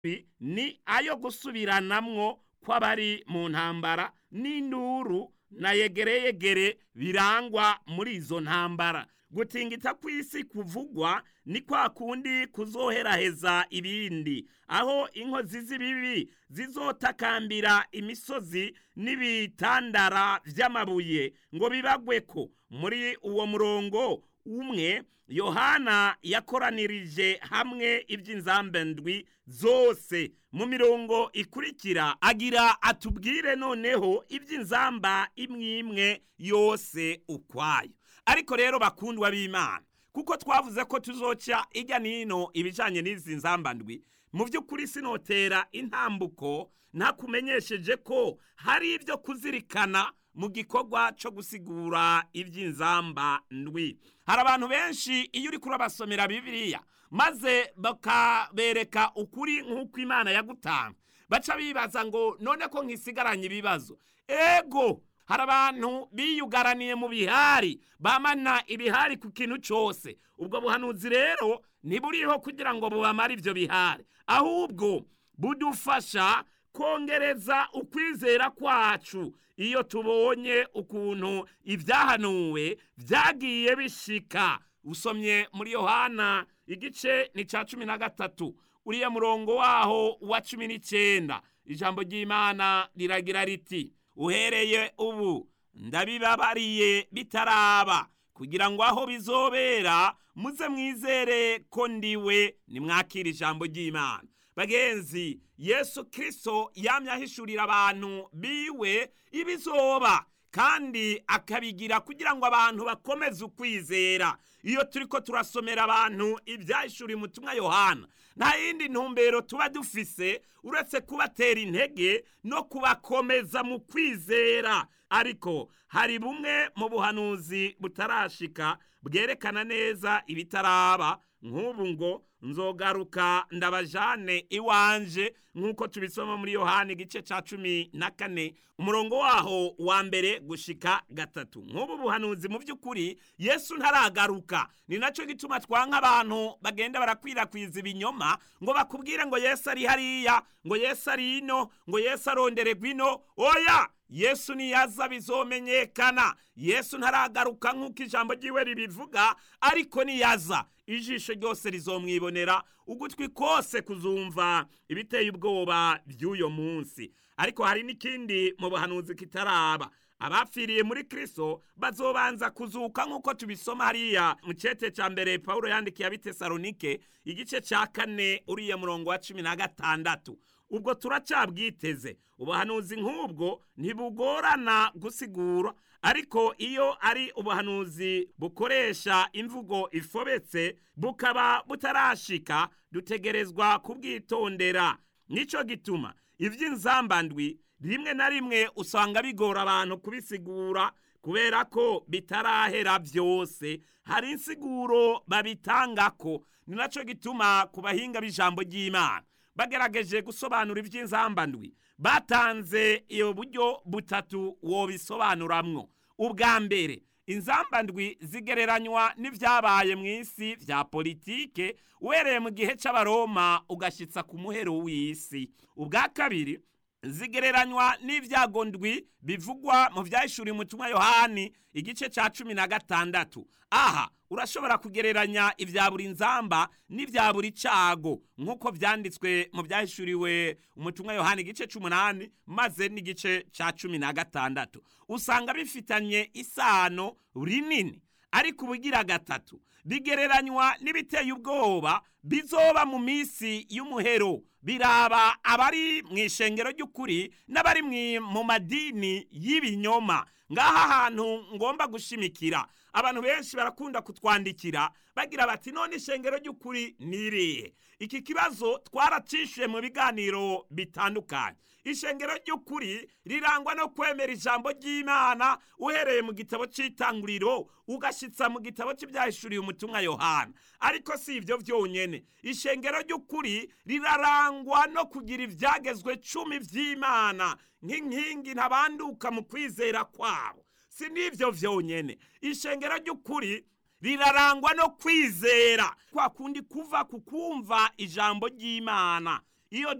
ni ayo gusubiranamwo kw'abari mu ntambara n'induru na yegereyegere birangwa muri izo ntambara gutingita kw'isi kuvugwa ni kwa kundi kuzoheraheza ibindi aho inkozi z'ibibi zizotakambira imisozi n'ibitandara vy'amabuye ngo bibagweko muri uwo murongo umwe yohana yakoranirije hamwe iby'inzambe ndwi zose mu mirongo ikurikira agira atubwire noneho iby'inzamba imwe imwe yose ukwayo ariko rero bakundwa b'imana kuko twavuze ko tuzoca ijya n'ino ibijyanye n'izi nzamba ndwi mu by'ukuri sinotera intambuko ntakumenyesheje ko hari ibyo kuzirikana mu gikorwa cyo gusigura iby'inzamba ndwi hari abantu benshi iyo uri kurabasomera bibiliya maze bakabereka ukuri nk'uko imana yagutanga baca bibaza ngo none ko nkisigaranye ibibazo ego hari abantu biyugaraniye mu bihari bamana ibihari ku kintu cyose ubwo buhanuzi rero ntiburiho kugira ngo bubamare ibyo bihari ahubwo budufasha kongereza ukwizera kwacu iyo tubonye ukuntu ibyahanuwe byagiye bishika usomye muri yohana igice ni cya cumi na gatatu uriya murongo waho wa cumi n'icyenda ijambo ry'imana riragira riti uhereye ubu ndabibabariye bitaraba kugira ngo aho bizobera muze mwizere ko ndiwe nimwakira ijambo ry'imana bagenzi yesu kirisito yamye ahishurira abantu biwe ibizoba kandi akabigira kugira ngo abantu bakomeze ukwizera iyo turi ko turasomera abantu ibyahishuriye umutumwa yohana nta yindi ntumbero tuba dufise uretse kubatera intege no kubakomeza mu kwizera ariko hari bumwe mu buhanuzi butarashika bwerekana neza ibitaraba nk'ubu ngo nzogaruka ndabajane iwanje nk'uko tubisoma muri yohani igice cya cumi na kane umurongo waho wa mbere gushika gatatu nk'ubu buhanuzi mu by'ukuri yesu ntaragaruka ni nacyo gituma twanka abantu bagenda barakwirakwiza ibinyoma ngo bakubwire ngo yesu ari hariya ngo yesu ari ino ngo yesu arondererwa ino oya yesu niyaza bizomenyekana yesu ntaragaruka nk'uko ijambo ry'iwe ribivuga ariko niyaza ijisho ryose rizomwibonera ugutwi kose kuzumva ibiteye ubwoba by'uyo munsi ariko hari n'ikindi mu buhanuzi kitaraba abapfiriye muri kristo bazobanza kuzuka nk'uko tubisoma hariya mu cyete cya mbere paul yandikiye abitesalonike igice cya kane uriya murongo wa cumi na gatandatu ubwo turacyabwiteze ubuhanuzi nk'ubwo ntibugorana gusigura ariko iyo ari ubuhanuzi bukoresha imvugo ifobetse bukaba butarashika dutegerezwa kubwitondera nicyo gituma iby'inzambandwi rimwe na rimwe usanga bigora abantu kubisigura kubera ko bitarahera byose hari insiguro babitangako ni nacyo gituma ku bahinga b'ijambo ry'imana bagerageje gusobanura iby'inzambandwi batanze iyo buryo butatu wobisobanuramwo ubwa mbere inzambandwi zigereranywa n'ibyabaye mu isi bya politike uhereye mu gihe cy'abaroma ugashyitsa ku muhero w'isi ubwa kabiri zigereranywa n'ibyago ndwi bivugwa mu byahishuriye umutumwa yohani igice cya cumi na gatandatu aha urashobora kugereranya ibya buri nzamba n'ibya buri cago nk'uko byanditswe mu byahishuriwe umutumwa yohani igice c'umunani maze n'igice ca cumi na gatandatu usanga bifitanye isano rinini ariko ubugira gatatu bigereranywa n'ibiteye ubwoba bizoba mu minsi y'umuhero biraba abari mu ishengero ry'ukuri n'abari mu madini y'ibinyoma ngaha hantu ngomba gushimikira abantu benshi barakunda kutwandikira bagira bati none ishengero ry'ukuri nirihe iki kibazo twaracishuye mu biganiro bitandukanye ishengero ry'ukuri rirangwa no kwemera ijambo ry'imana uhereye mu gitabo cy'itanguriro ugashyitsa mu gitabo cy'ibyahishuriye umutumwa yohana ariko si ibyo byonyine ishengero ry'ukuri rirarangwa no kugira ibyagezwe cumi by'imana nk'inkingi ntabanduka mu kwizera kwabo si n'ibyo byonyine ishengero ry'ukuri rirarangwa no kwizera kwa kundi kuva ku kumva ijambo ry'imana iyo